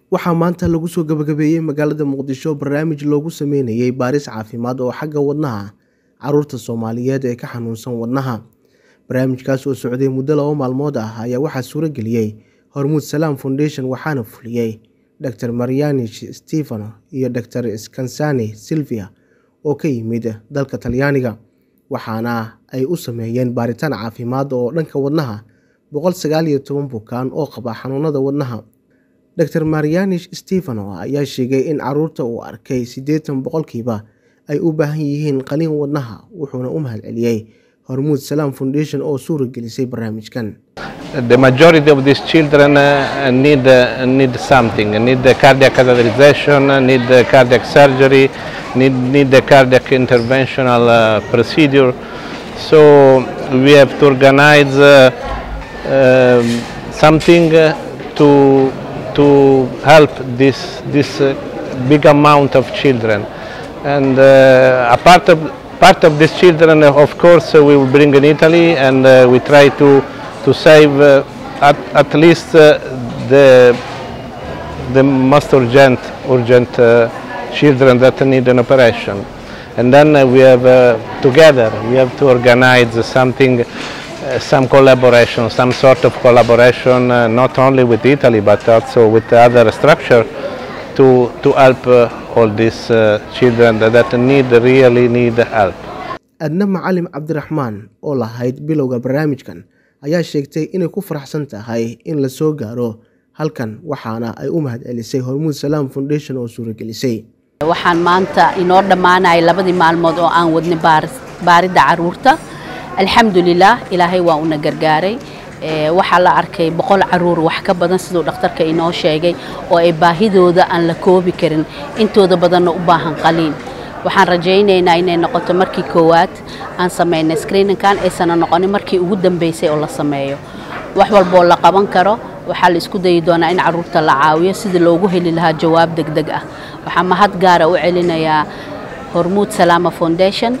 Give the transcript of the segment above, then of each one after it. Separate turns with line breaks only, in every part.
waxaa maanta lagu soo gabagabeeyey magaalada muqdisho barnaamij loogu sameynayay baaris caafimaad oo xagga wadnaha caruurta soomaaliyeed ee ka xanuunsan wadnaha barnaamijkaas oo socday muddo laba maalmood ah ayaa waxaa suuro geliyey hormuud salaam foundation waxaana fuliyey dr marianish stefano iyo dr skansani silvia oo ka yimid dalka talyaaniga waxaana ay u sameeyeen baaritaan caafimaad oo dhanka wadnaha boqol sagaal iyo toban bukaan oo qaba xanuunada wadnaha dr marianish stefano ayaa sheegay in caruurta uu arkay siddeetan boqolkiiba ay u baahan yihiin qaliin wadnaha wuxuuna u mahadceliyey hormuud salaam foundation oo suura gelisay barnaamijkan
The majority of these children uh, need, uh, need something, need the cardiac catheterization, uh, need the cardiac surgery, need, need the cardiac interventional uh, procedure. So we have to organize uh, um, something uh, to, to help this, this uh, big amount of children. And uh, a part of, part of these children, uh, of course, uh, we will bring in Italy and uh, we try to to save uh, at, at least uh, the the most urgent urgent uh, children that need an operation and then uh, we have uh, together we have to organize something uh, some collaboration some sort of collaboration uh, not only with Italy but also with the other structure to to help uh, all these uh, children that, that need really need help
adna macalim cabdiraxmaan oo lahayd bilowga barnaamijkan ayaa sheegtay inay ku faraxsan tahay in la soo gaaro halkan waxaana ay u mahadcelisay hormuud salaam foundation oo suuragelisay
waxaan maanta inoo dhammaanaya labadii maalmood oo aan wadnay baaridda caruurta alxamdulilah ilaahay waa una gargaaray waxaa la arkay boqol caruur wax ka badan siduu dhakhtarka inoo sheegay oo ay baahidooda aan la koobi karin intooda badanna u baahan qaliin waxaan rajaynaynaa inay noqoto markii koowaad aan samaynay screeninkan aysana noqonin markii ugu dambeysay oo la sameeyo wax walboo la qaban karo waxaa la isku dayi doonaa in caruurta la caawiyo sidii loogu heli lahaa jawaab degdeg ah waxaa mahad gaara u celinayaa hormuud salaama foundation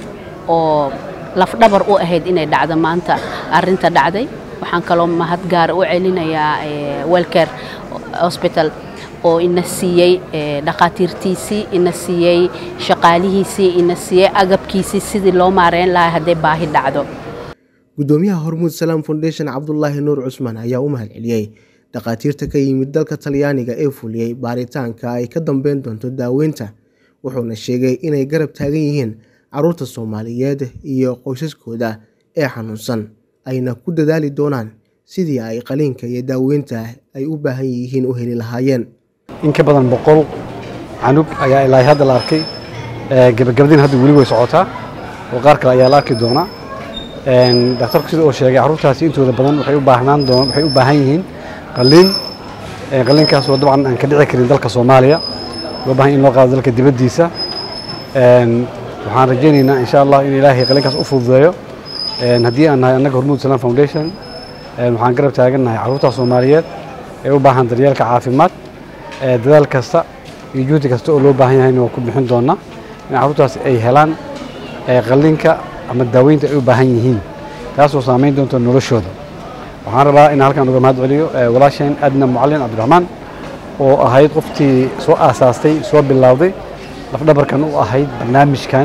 oo lafdhabar u ahayd inay dhacdo maanta arinta dhacday waxaan kaloo mahad gaara u celinayaa welcare hospital oo ina siiyey dhakhaatiirtiisii ina siiyey shaqaalihiisii ina siiyey agabkiisii sidii loo maareyn lahaa hadday baahi dhacdo
guddoomiyaha hormuud salaam foundation cabdulaahi nuur cusmaan ayaa u mahadceliyey dhakhaatiirta ka yimid dalka talyaaniga ee fuliyey baaritaanka ay ka dambeyn doonto daaweynta wuxuuna sheegay inay garab taagan yihiin caruurta soomaaliyeed iyo qoysaskooda ee xanuunsan ayna ku dadaali doonaan sidii ay qaliinka iyo daaweynta ay u baahan yihiin u heli lahaayeen
in ka badan boqol canug ayaa ilaa hadda la arkay gabagabadiina hadda weli way socotaa oo qaar kale ayaa la arki doonaa dhakhtarku sida uu sheegay carruurtaasi intooda badan waxay u baahnaan doon waxay u baahan yihiin qalliin qalliinkaas oo dabcan aan ka dhici karin dalka Soomaaliya loo baahan in loo qaado dalka dibaddiisa waxaan rajaynaynaa insha Allah in Ilaahay qalliinkaas u fududeeyo haddii aan nahay annaga Hormuud Salaam Foundation waxaan garab taagannahay carruurta Soomaaliyeed ee u baahan daryeelka caafimaad dadaal kasta iyo juhdi kasta oo loo baahan yahayna waa ku bixin doonaa in carruurtaas ay helaan qalliinka ama daaweynta ay u baahan yihiin taasoo saamayn doonta noloshooda waxaan rabaa in halkan uga mahad celiyo walaasheen adna mucalin cabdiraxmaan oo ahayd qoftii soo aasaastay soo bilowday lafdhabarkan u ahayd barnaamijkan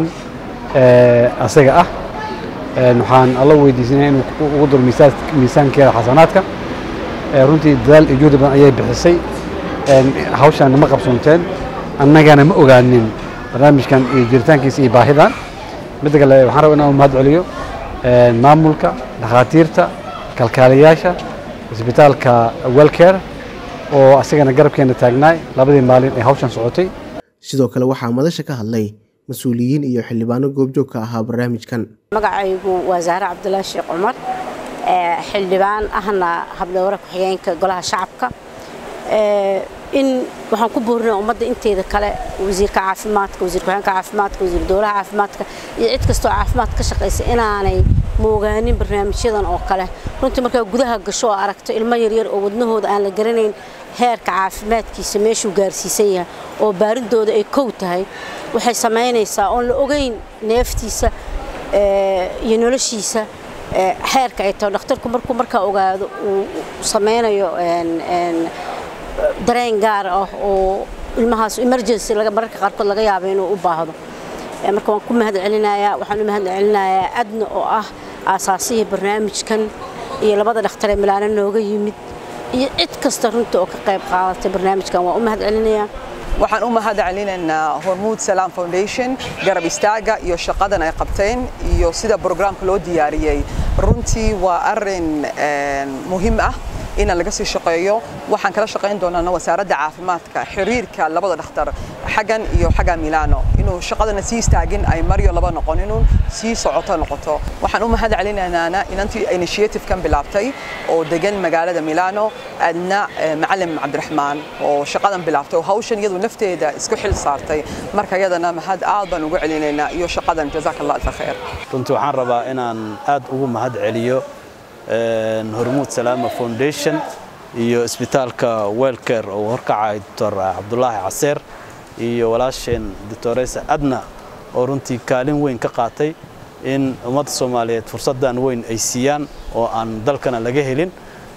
asaga ah waxaan alla weydiisanaya inuu ugu daro miisaankeeda xasanaadka runtii dadaal iyo juhdi badan ayay bixisay hawshaan ma qabsoonteen annagana ma ogaanin barnaamijkan iyo jiritaankiisa iyo baahidan midda kale waxaan rabaa inaan mahad celiyo maamulka dhakhaatiirta kalkaaliyaasha isbitaalka welcare oo asagana garabkeena taagnaay labadii maalin ee hawshan socotay
sidoo kale waxaa madasha ka hadlay mas-uuliyiin iyo xildhibaano goobjoog ka ahaa barnaamijkan
magacaygu waa zahre cabdulaahi sheekh cumar xildhibaan ahna habdhowre ku-xigeenka golaha shacabka in waxaan ku boorinaa ummadda inteeda kale wasiirka caafimaadka wasiir ku-xigeenka caafimaadka wasiir dowlaha caafimaadka iyo cid kastoo caafimaad ka shaqaysa inaanay moogaanin barnaamijyadan oo kale runtii markaa gudaha gasho oo aragto ilmo yaryar oo wadnahooda aan la garanayn heerka caafimaadkiisa meeshuu gaarsiisan yahay oo baaridooda ay kow tahay waxay samaynaysaa oon la ogeyn neeftiisa iyo noloshiisa xeerka ay tahay dhakhtarku markuu markaa ogaado uu sameynayo dareen gaar ah oo ilmahaas emergency mararka qaarkood laga yaabo inuu u baahdo marka waan ku mahad celinayaa waxaan u mahad celinayaa adna oo ah aasaasihii barnaamijkan iyo labada dhakhtar ee milaano nooga yimid iyo cid kasta runta oo ka qayb qaadatay barnaamijkan waan u mahad celinayaa
waxaan u mahad celinaynaa hormuud salaam foundation garab istaaga iyo shaqadan ay qabteen iyo sida brograamka loo diyaariyey runtii waa arin muhiim ah in laga sii shaqeeyo waxaan kala shaqayn doonaa wasaaradda caafimaadka xiriirka labada dhakhtar xaggan iyo xagga milano inuu shaqadana sii istaagin ay maryo laba noqon inuu sii socoto noqoto waxaan u mahad celinaynaa inantii initiative-kan bilaabtay oo degan magaalada milano adna macalin cabdiraxmaan oo shaqadan bilaabtay oo hawshan iyadu nafteeda isku xil saartay marka iyadana mahad aad baan ugu celinaynaa iyo shaqadan jazaak allah alfa khayr
runtii waxaan rabaa inaan aad ugu mahad celiyo hormuud salaama foundation iyo isbitaalka welcare oo horkacay doctor cabdulaahi caseer iyo walaasheen doctoresa adna oo runtii kaalin weyn ka qaatay in ummadda soomaaliyeed fursaddan weyn ay siiyaan oo aan dalkana laga helin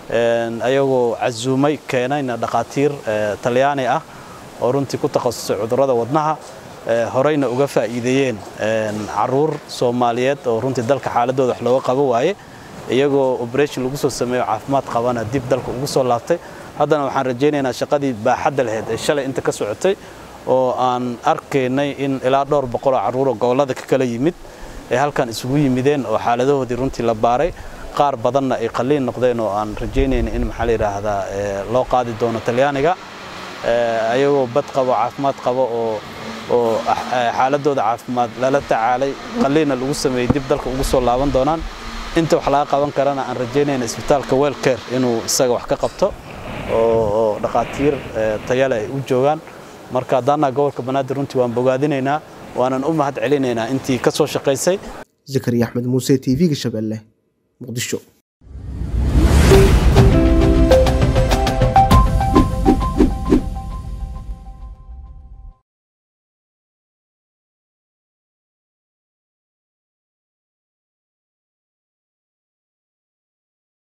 ayagoo casuumay keenayna dhakhaatiir talyaani ah oo runtii ku takhasusay cudurrada wadnaha horeyna uga faa'iideeyeen caruur soomaaliyeed oo runtii dalka xaaladooda wax looga qabo waaye iyagoo operation lagu soo sameeyo caafimaad qabana dib dalka ugu soo laabtay haddana waxaan rajaynaynaa shaqadii baaxadda lahayd ee shalay inta ka socotay oo aan arkaynay in ilaa dhowr boqoloo carruuroo gobollada ka kala yimid ee halkan isugu yimideen oo xaaladahoodii runtii la baaray qaar badanna ay qalliin noqdeen oo aan rajaynayna in maxaa la yidhaahdaa loo qaadi doono talyaaniga ayagoo bad qabo caafimaad qabo oo oo xaaladooda caafimaad lala tacaalay qalliinna lagu sameeyey dib dalka ugu soo laaban doonaan inta wax laga qaban karana aan rajaynayna isbitaalka welcare inuu isaga wax ka qabto oo dhakhaatiir tayale ay u joogaan marka haddaanaa gobolka banaadir runtii waan bogaadinaynaa waanan u mahad celinaynaa intii ka soo shaqaysay
zakariya axmed muuse t v-ga shabeelle muqdisho